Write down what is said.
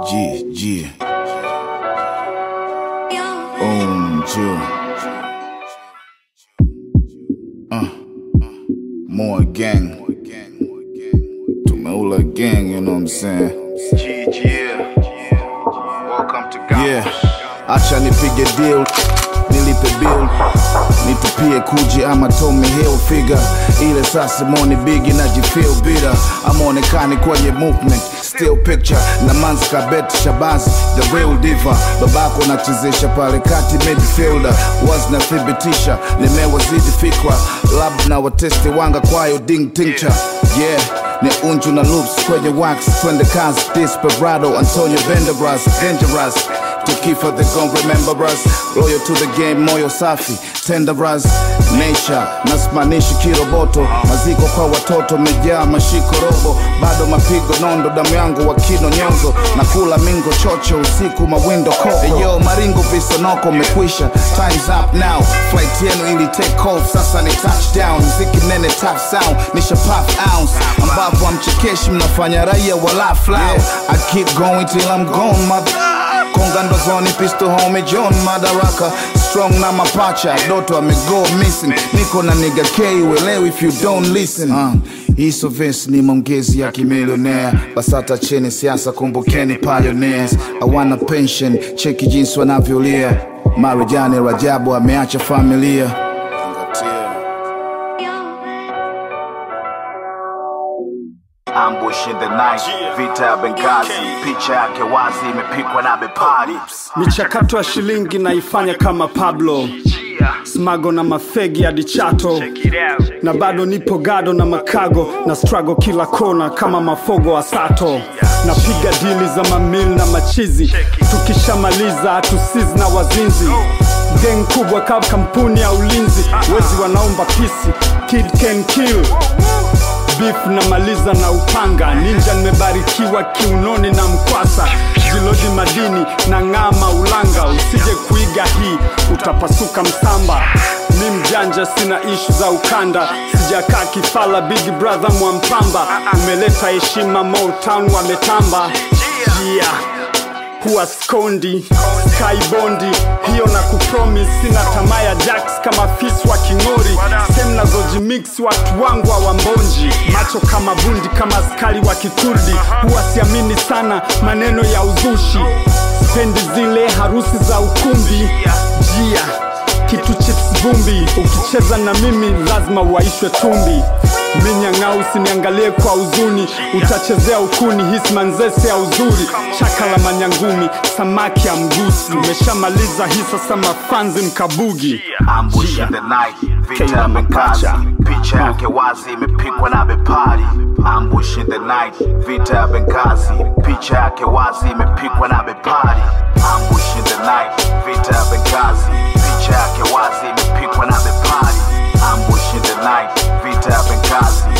Yeah, yeah. Um, yeah. Uh, more gang. Tumeula gang, you know what I'm saying? Yeah, acha nipige deal, nilipe bill, nitupie kuji ama Tommy Hill figure ile sasa moni bigi najifeel bitter, amaonekani kwenye movement still picture na manzi kabet shabazi the real diva babako nachezesha pale kati midfielder was nathibitisha nimewazidi fikra lab na watesti wanga kwayo ding tincture yeah ni unju na loops kwenye wax twende kazi desperado antonio venderas dangerous tukifa they gon remember us loyal to the game moyo safi tenderas nature nasimanishi kiroboto maziko kwa watoto mejaa mashiko robo bado mapigo nondo damu yangu wakino nyonzo na kula mingo chocho usiku mawindo koko eyo maringo visonoko mekwisha times up now flight yenu ili take off sasa ni touchdown mziki nene top sound nisha puff ounce ambapo amchekeshi mnafanya raia wala flow I keep going till I'm gone mother konga ndozoni pisto home john madaraka strong na mapacha doto amego missing niko na niga k uelewi if you don't listen uh, hiso ves ni maongezi ya kimilionea basata cheni siasa kumbukeni pioneers awana pension cheki jinsi wanavyolia marijani rajabu ameacha familia Ambush in the night, vita ya Benghazi, picha yake wazi imepikwa na bepari. michakato ya shilingi naifanya kama pablo smago na mafegi hadi chato na bado nipo gado na makago na strago kila kona kama mafogo wa sato napiga dili za mamil na machizi tukishamaliza hatusizi na wazinzi geng kubwa kama kampuni ya ulinzi wezi wanaomba pisi kid can kill beef namaliza na upanga ninja nimebarikiwa kiunoni na mkwasa jilodi madini na ng'ama ulanga usije kuiga hii utapasuka msamba mi mjanja sina ishu za ukanda sijakaa kifala big brother mwampamba umeleta heshima motown wametamba yeah huwa skondi skybondi hiyo na kupromis sina tamaa ya jax kama fis wa king'ori sem nazojimix watu wangu wa wambonji macho kama bundi kama askari wa kikurdi huwa siamini sana maneno ya uzushi spendi zile harusi za ukumbi jia kitu chips vumbi ukicheza na mimi lazima uwaishwe tumbi minyang'au usiniangalie kwa huzuni utachezea ukuni hismanzese ya uzuri chaka la manyangumi samaki ya mgusi umeshamaliza hii sasa mafanzi mkabugi Ambush in the night, vita ya Kila Benghazi, mapacha. picha yake wazi imepikwa na bepari. Ambush in the night, vita ya Benghazi, picha yake wazi imepikwa na bepari. Ambush in the night, vita ya Benghazi, picha yake wazi imepikwa na bepari. Ambush in the night, vita ya Benghazi,